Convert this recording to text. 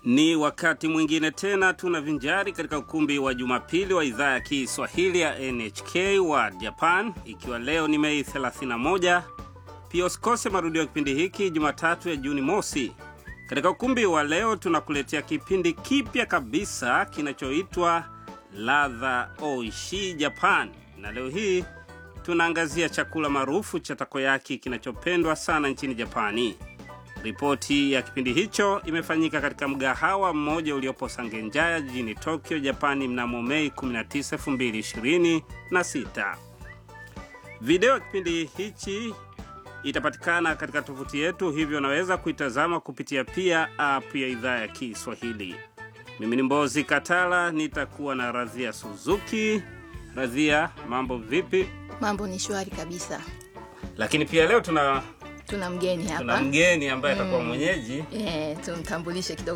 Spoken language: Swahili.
Ni wakati mwingine tena tunavinjari katika ukumbi wa Jumapili wa idhaa ya Kiswahili ya NHK wa Japan, ikiwa leo ni Mei 31. Pia usikose marudio ya kipindi hiki Jumatatu ya Juni mosi. Katika ukumbi wa leo tunakuletea kipindi kipya kabisa kinachoitwa Ladha Oishi Japan, na leo hii tunaangazia chakula maarufu cha takoyaki kinachopendwa sana nchini Japani. Ripoti ya kipindi hicho imefanyika katika mgahawa mmoja uliopo Sangenjaya jijini Tokyo, Japani mnamo Mei 19, 2026. Video ya kipindi hichi itapatikana katika tovuti yetu, hivyo unaweza kuitazama kupitia pia app ya idhaa ya Kiswahili. Mimi ni Mbozi Katala, nitakuwa na Radhia Suzuki. Radhia, mambo vipi? Mambo ni shwari kabisa. Lakini pia leo tuna Tuna mgeni tuna hapa mgeni ambaye atakuwa mwenyeji eh, tumtambulishe kidogo